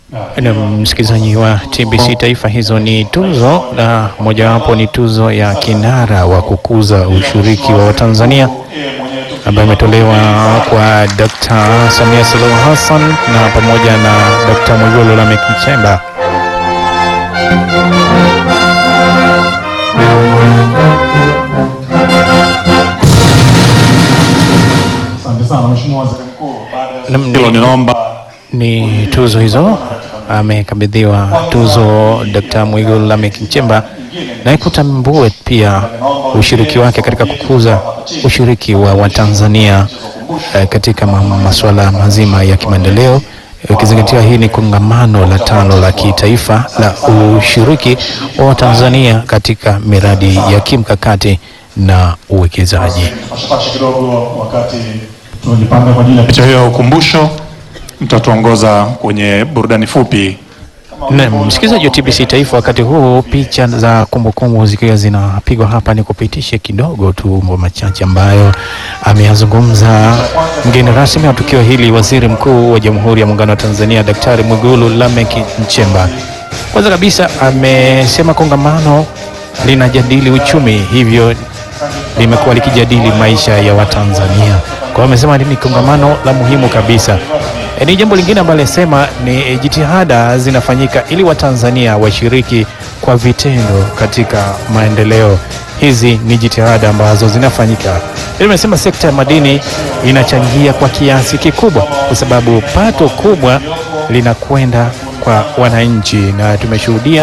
Na msikilizaji wa TBC Taifa, hizo ni tuzo na mojawapo ni tuzo ya kinara wa kukuza ushiriki wa Watanzania ambayo imetolewa kwa Dr. Samia Suluhu Hassan na pamoja na Dr. Mwigulu Lameck Nchemba. Asante sana Mheshimiwa Waziri Mkuu. Baada ya Nam- hilo ninaomba Ni tuzo hizo amekabidhiwa tuzo Dr. Mwigulu Lameck Nchemba na ikutambue pia ushiriki wake katika kukuza ushiriki wa Watanzania eh, katika ma- masuala mazima ya kimaendeleo ikizingatia hii ni kongamano la tano la kitaifa la ushiriki wa Watanzania katika miradi ya kimkakati na uwekezaji. pashapashi kidogo wakati tunajipanga kwa ajili ya picha hiyo ya ukumbusho. Mtatuongoza kwenye burudani fupi. Na msikilizaji wa TBC Taifa, wakati huu picha za kumbukumbu zikiwa zinapigwa hapa, ni kupitishe kidogo tu mambo machache ambayo ameyazungumza mgeni rasmi wa tukio hili, Waziri Mkuu wa Jamhuri ya Muungano wa Tanzania Daktari Mwigulu Lameck Nchemba. Kwanza kabisa amesema kongamano linajadili uchumi, hivyo limekuwa likijadili maisha ya Watanzania. Kwa hiyo amesema ni kongamano la muhimu kabisa. E, ni jambo lingine ambalo alisema ni jitihada zinafanyika ili Watanzania washiriki kwa vitendo katika maendeleo. Hizi ni jitihada ambazo zinafanyika. Pia amesema sekta ya madini inachangia kwa kiasi kikubwa, kwa sababu pato kubwa linakwenda kwa wananchi, na tumeshuhudia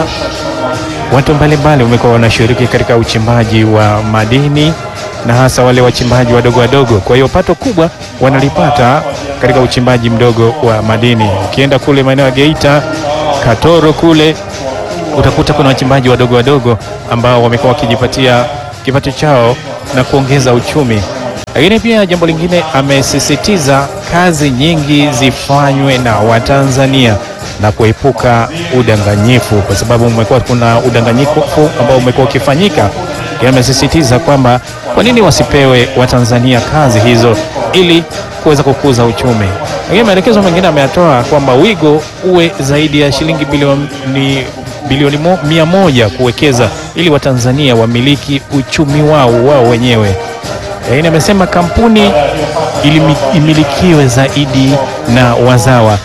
watu mbalimbali wamekuwa wanashiriki katika uchimbaji wa madini na hasa wale wachimbaji wadogo wadogo. Kwa hiyo pato kubwa wanalipata katika uchimbaji mdogo wa madini. Ukienda kule maeneo ya Geita, Katoro kule utakuta kuna wachimbaji wadogo wadogo ambao wamekuwa wakijipatia kipato chao na kuongeza uchumi. Lakini pia jambo lingine amesisitiza kazi nyingi zifanywe na Watanzania na kuepuka udanganyifu, kwa sababu umekuwa kuna udanganyifu ambao umekuwa ukifanyika. Yeye amesisitiza kwamba kwa nini wasipewe Watanzania kazi hizo ili kuweza kukuza uchumi. Lakini maelekezo mengine ameyatoa kwamba wigo uwe zaidi ya shilingi bilioni bilioni mo, mia moja kuwekeza ili Watanzania wamiliki uchumi wao wao wenyewe. Lakini amesema kampuni ilimi, imilikiwe zaidi na wazawa.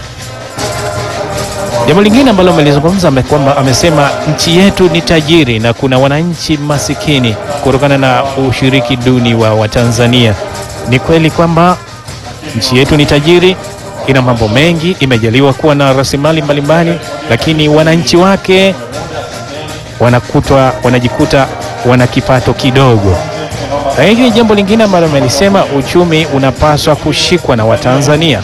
Jambo lingine ambalo amelizungumza ame- kwamba amesema nchi yetu ni tajiri na kuna wananchi masikini kutokana na ushiriki duni wa Watanzania. Ni kweli kwamba nchi yetu ni tajiri, ina mambo mengi, imejaliwa kuwa na rasilimali mbalimbali, lakini wananchi wake wanakutwa wanajikuta wana kipato kidogo. Lakini jambo lingine ambalo amelisema, uchumi unapaswa kushikwa na Watanzania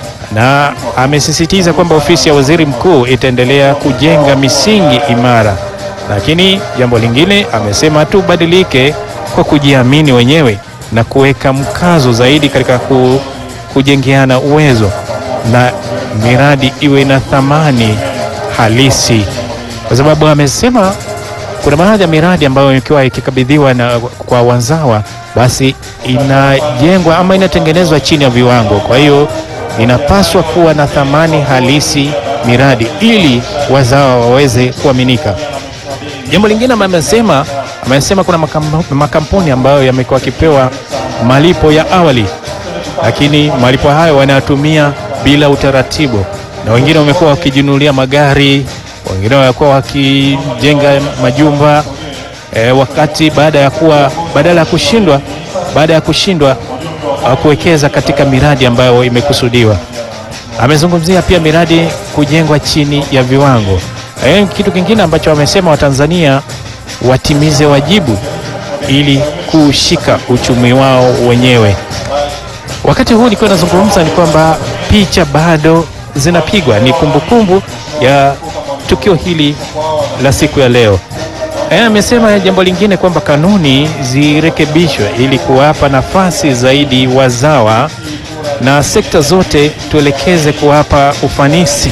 na amesisitiza kwamba ofisi ya waziri mkuu itaendelea kujenga misingi imara. Lakini jambo lingine amesema tubadilike kwa kujiamini wenyewe na kuweka mkazo zaidi katika ku, kujengeana uwezo na miradi iwe na thamani halisi, kwa sababu amesema kuna baadhi ya miradi ambayo ikiwa ikikabidhiwa na kwa wazawa basi inajengwa ama inatengenezwa chini ya viwango. Kwa hiyo inapaswa kuwa na thamani halisi miradi ili wazawa waweze kuaminika. Jambo lingine ambayo amesema amesema kuna makam- makampuni ambayo yamekuwa yakipewa malipo ya awali, lakini malipo hayo wanayatumia bila utaratibu, na wengine wamekuwa wakijinunulia magari, wengine wamekuwa wakijenga majumba e, wakati baada ya kuwa badala ya kushindwa baada ya kushindwa uh, kuwekeza katika miradi ambayo imekusudiwa. Amezungumzia pia miradi kujengwa chini ya viwango. E, kitu kingine ambacho wamesema Watanzania watimize wajibu ili kushika uchumi wao wenyewe. Wakati huu nikiwa nazungumza ni kwamba picha bado zinapigwa, ni kumbukumbu ya tukio hili la siku ya leo. Eh, amesema jambo lingine kwamba kanuni zirekebishwe ili kuwapa nafasi zaidi wazawa na sekta zote tuelekeze kuwapa ufanisi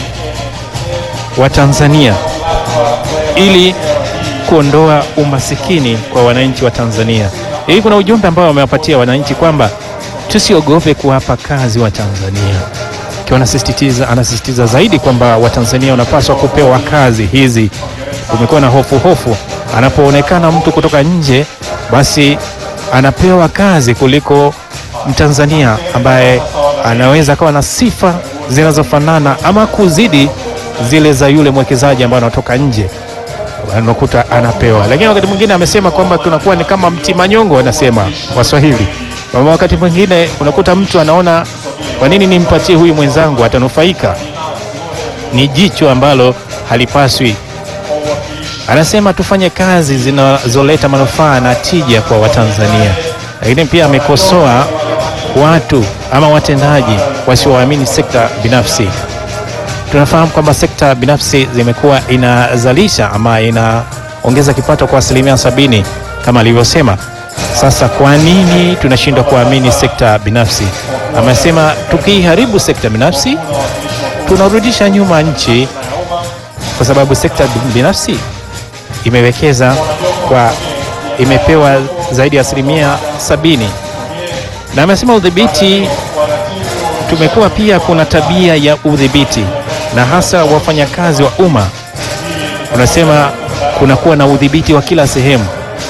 wa Tanzania ili kuondoa umasikini kwa wananchi wa Tanzania. Hii kuna ujumbe ambao wamewapatia wananchi kwamba tusiogope kuwapa kazi wa Tanzania. akiwa anasisitiza anasisitiza zaidi kwamba Watanzania wanapaswa kupewa kazi hizi. Kumekuwa na hofu hofu, anapoonekana mtu kutoka nje, basi anapewa kazi kuliko Mtanzania ambaye anaweza akawa na sifa zinazofanana ama kuzidi zile za yule mwekezaji ambaye anatoka nje unakuta anapewa. Lakini wakati mwingine amesema kwamba kunakuwa ni kama mti manyongo, wanasema Waswahili, kwamba wakati mwingine unakuta mtu anaona kwa nini nimpatie huyu mwenzangu, atanufaika. Ni jicho ambalo halipaswi. Anasema tufanye kazi zinazoleta manufaa na tija kwa Watanzania, lakini pia amekosoa watu ama watendaji wasioamini sekta binafsi. Tunafahamu kwamba sekta binafsi zimekuwa inazalisha ama inaongeza kipato kwa asilimia sabini kama alivyosema. Sasa kwa nini tunashindwa kuamini sekta binafsi? Amesema tukiharibu sekta binafsi tunarudisha nyuma nchi, kwa sababu sekta binafsi imewekeza kwa, imepewa zaidi ya asilimia sabini, na amesema udhibiti, tumekuwa pia kuna tabia ya udhibiti na hasa wafanyakazi wa umma, unasema kunakuwa na udhibiti wa kila sehemu.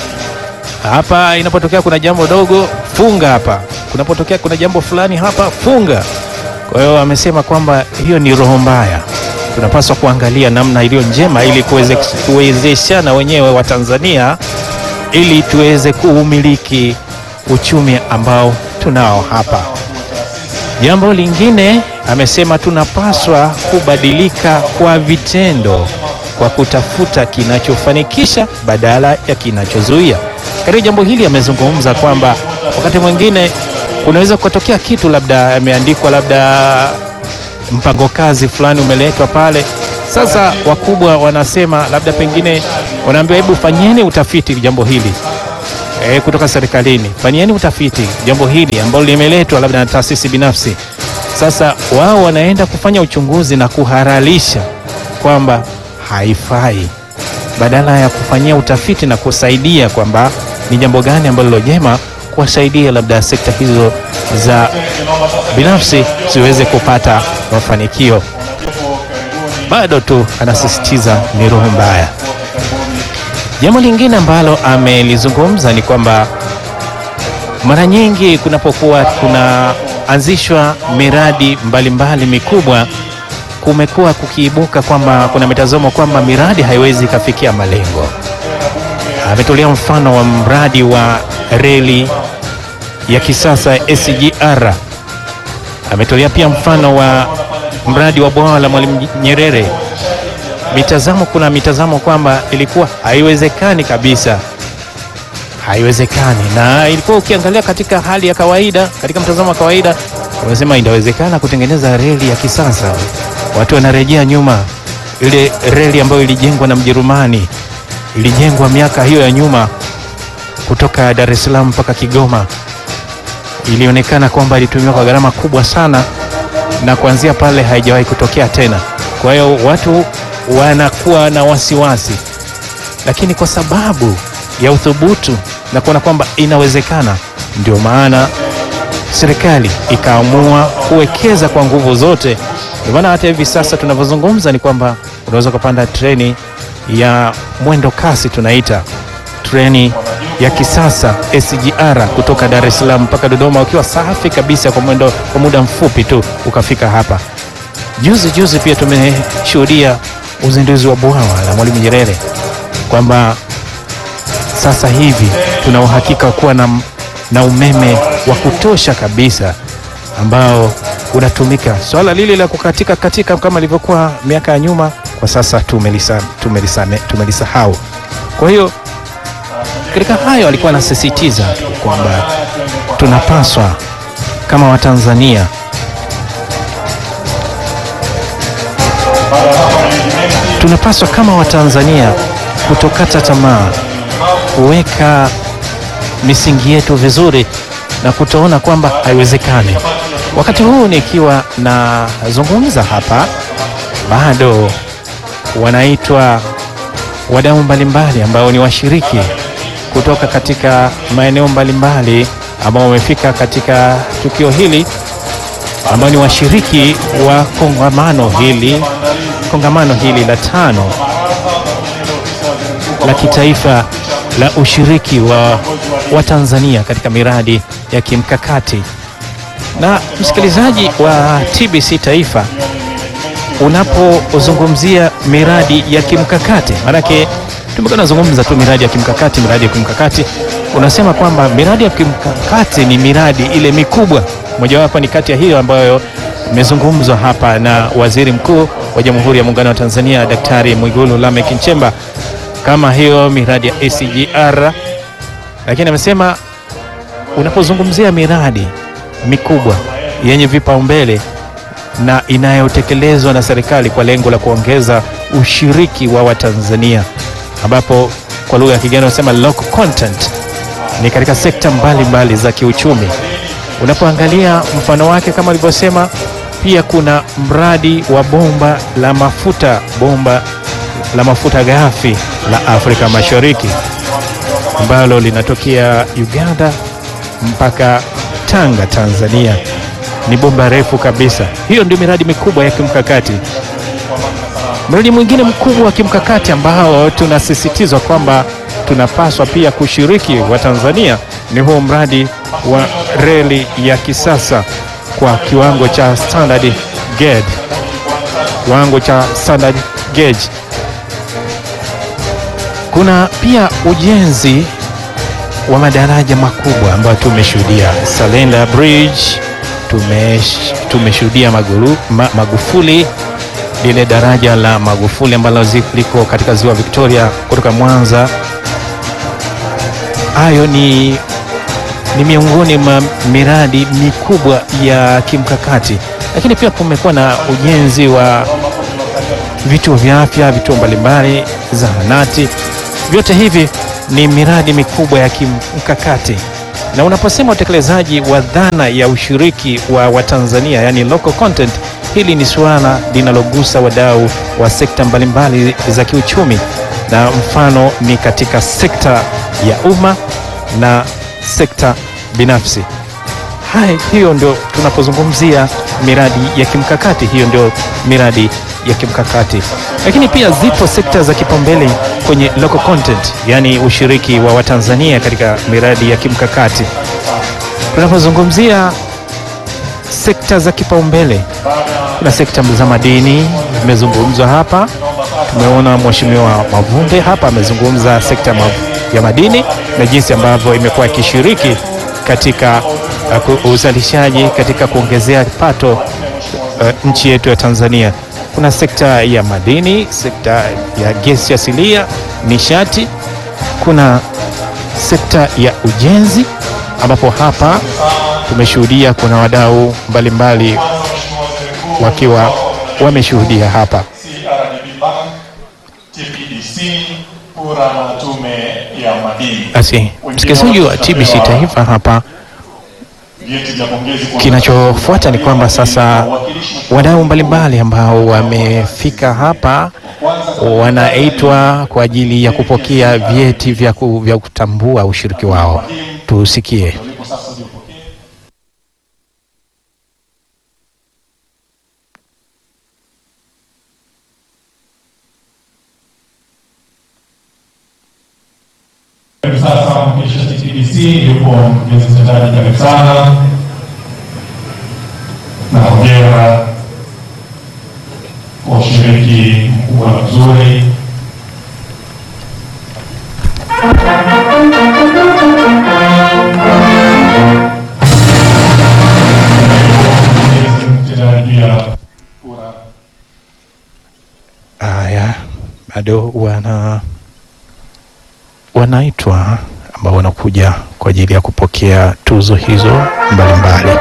Hapa inapotokea kuna jambo dogo, funga hapa. Kunapotokea kuna jambo fulani hapa, funga. Kwa hiyo amesema kwamba hiyo ni roho mbaya, tunapaswa kuangalia namna iliyo njema ili kuweze kuwezeshana wenyewe wa Tanzania ili tuweze kuumiliki uchumi ambao tunao hapa. Jambo lingine amesema tunapaswa kubadilika kwa vitendo kwa kutafuta kinachofanikisha badala ya kinachozuia. Katika jambo hili amezungumza kwamba wakati mwingine kunaweza kutokea kitu labda ameandikwa labda mpango kazi fulani umeletwa pale. Sasa wakubwa wanasema labda pengine wanaambiwa hebu fanyeni utafiti jambo hili e, kutoka serikalini fanyeni utafiti jambo hili ambalo limeletwa labda na taasisi binafsi. Sasa wao wanaenda kufanya uchunguzi na kuhalalisha kwamba haifai, badala ya kufanyia utafiti na kusaidia kwamba ni jambo gani ambalo jema kuwasaidia labda sekta hizo za binafsi ziweze kupata mafanikio. Bado tu anasisitiza ni roho mbaya. Jambo lingine ambalo amelizungumza ni kwamba mara nyingi kunapokuwa kunaanzishwa miradi mbalimbali mbali mikubwa, kumekuwa kukiibuka kwamba kuna mitazamo kwamba miradi haiwezi ikafikia malengo. Ametolea mfano wa mradi wa reli ya kisasa SGR. Ametolea pia mfano wa mradi wa bwawa la Mwalimu Nyerere. Mitazamo, kuna mitazamo kwamba ilikuwa haiwezekani kabisa, haiwezekani. Na ilikuwa ukiangalia katika hali ya kawaida, katika mtazamo wa kawaida, unasema inawezekana kutengeneza reli ya kisasa. Watu wanarejea nyuma, ile reli ambayo ilijengwa na Mjerumani, ilijengwa miaka hiyo ya nyuma kutoka Dar es Salaam mpaka Kigoma, ilionekana kwamba ilitumiwa kwa gharama kubwa sana, na kuanzia pale haijawahi kutokea tena. Kwa hiyo watu wanakuwa na wasiwasi, lakini kwa sababu ya uthubutu na kuona kwamba inawezekana, ndio maana serikali ikaamua kuwekeza kwa nguvu zote. Ndio maana hata hivi sasa tunavyozungumza ni kwamba unaweza kupanda treni ya mwendo kasi, tunaita treni ya kisasa SGR kutoka Dar es Salaam mpaka Dodoma, ukiwa safi kabisa kwa mwendo, kwa muda mfupi tu ukafika hapa. Juzi juzi pia tumeshuhudia uzinduzi wa bwawa la Mwalimu Nyerere kwamba sasa hivi tuna uhakika wa kuwa na, na umeme wa kutosha kabisa ambao unatumika. Swala lile la kukatika katika kama ilivyokuwa miaka ya nyuma, kwa sasa tumelisahau tumelisa, tumelisa kwa hiyo katika hayo alikuwa anasisitiza tu kwamba tunapaswa kama Watanzania tunapaswa kama Watanzania kutokata tamaa, kuweka misingi yetu vizuri na kutoona kwamba haiwezekani. Wakati huu nikiwa nazungumza hapa, bado wanaitwa wadau mbalimbali ambao ni washiriki kutoka katika maeneo mbalimbali ambao wamefika katika tukio hili ambao ni washiriki wa kongamano hili kongamano hili la tano la kitaifa la ushiriki wa, wa Tanzania katika miradi ya kimkakati. Na msikilizaji wa TBC Taifa, unapozungumzia miradi ya kimkakati, maanake tumekuwa tunazungumza tu miradi ya kimkakati, miradi ya kimkakati, unasema kwamba miradi ya kimkakati ni miradi ile mikubwa. Mojawapo ni kati ya hiyo ambayo imezungumzwa hapa na Waziri Mkuu wa Jamhuri ya Muungano wa Tanzania Daktari Mwigulu Lameck Nchemba, kama hiyo miradi ya SGR, lakini amesema unapozungumzia miradi mikubwa yenye vipaumbele na inayotekelezwa na serikali kwa lengo la kuongeza ushiriki wa Watanzania, ambapo kwa lugha ya kigeni wanasema local content, ni katika sekta mbalimbali mbali za kiuchumi. Unapoangalia mfano wake kama alivyosema, pia kuna mradi wa bomba la mafuta, bomba la mafuta ghafi la Afrika Mashariki ambalo linatokea Uganda mpaka Tanga, Tanzania. Ni bomba refu kabisa. Hiyo ndio miradi mikubwa ya kimkakati. Mradi mwingine mkubwa wa kimkakati ambao tunasisitizwa kwamba tunapaswa pia kushiriki wa Tanzania ni huo mradi wa reli ya kisasa kwa kiwango cha standard gauge, kiwango cha standard gauge. Kuna pia ujenzi wa madaraja makubwa ambayo tumeshuhudia Salenda Bridge, tumesh- tumeshuhudia Maguru- ma, Magufuli, lile daraja la Magufuli ambalo zi- liko katika ziwa Victoria kutoka Mwanza. Hayo ni, ni miongoni mwa miradi mikubwa ya kimkakati, lakini pia kumekuwa na ujenzi wa vituo vya afya, vituo mbalimbali, zahanati. Vyote hivi ni miradi mikubwa ya kimkakati, na unaposema utekelezaji wa dhana ya ushiriki wa Watanzania, yani local content, hili ni suala linalogusa wadau wa sekta mbalimbali za kiuchumi, na mfano ni katika sekta ya umma na sekta binafsi. Hai, hiyo ndio tunapozungumzia miradi ya kimkakati, hiyo ndio miradi ya kimkakati. Lakini pia zipo sekta za kipaumbele kwenye local content, yani ushiriki wa Watanzania katika miradi ya kimkakati. Tunapozungumzia sekta za kipaumbele, kuna sekta za madini imezungumzwa hapa. Tumeona Mheshimiwa Mavunde hapa amezungumza sekta ma- ya madini na jinsi ambavyo imekuwa ikishiriki katika uh, ku- uzalishaji katika kuongezea pato uh, nchi yetu ya Tanzania. Kuna sekta ya madini, sekta ya gesi asilia, nishati, kuna sekta ya ujenzi ambapo hapa tumeshuhudia kuna wadau mbalimbali wakiwa wameshuhudia hapa. CRDB Bank, TPDC, PURA na Tume ya Madini. Basi msikilizaji wa TBC Taifa hapa Vyeti vya pongezi kwa Kinachofuata ni kwamba sasa wadau mbalimbali ambao wamefika hapa wanaitwa kwa ajili ya kupokea vyeti vya, ku, vya kutambua ushiriki wao. Tusikie. ulipo sasa ujipokee. Karibu sasa mwakilishi wa TTDC yupo mkurugenzi mtendaji, karibu sana na hongera kwa ushiriki mkubwa na mzuri. Mkurugenzi mtendaji juu ya PURA Haya, bado wana wanaitwa ambao wanakuja kwa ajili ya kupokea tuzo hizo mbalimbali.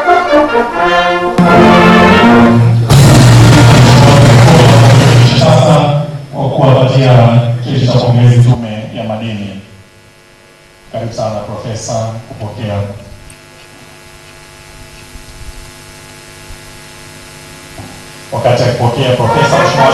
sasa kwa kuwapatia cheti cha pongezi tu Tume ya Madini. Karibu sana Profesa kupokea. Wakati akipokea Profesa Mheshimiwa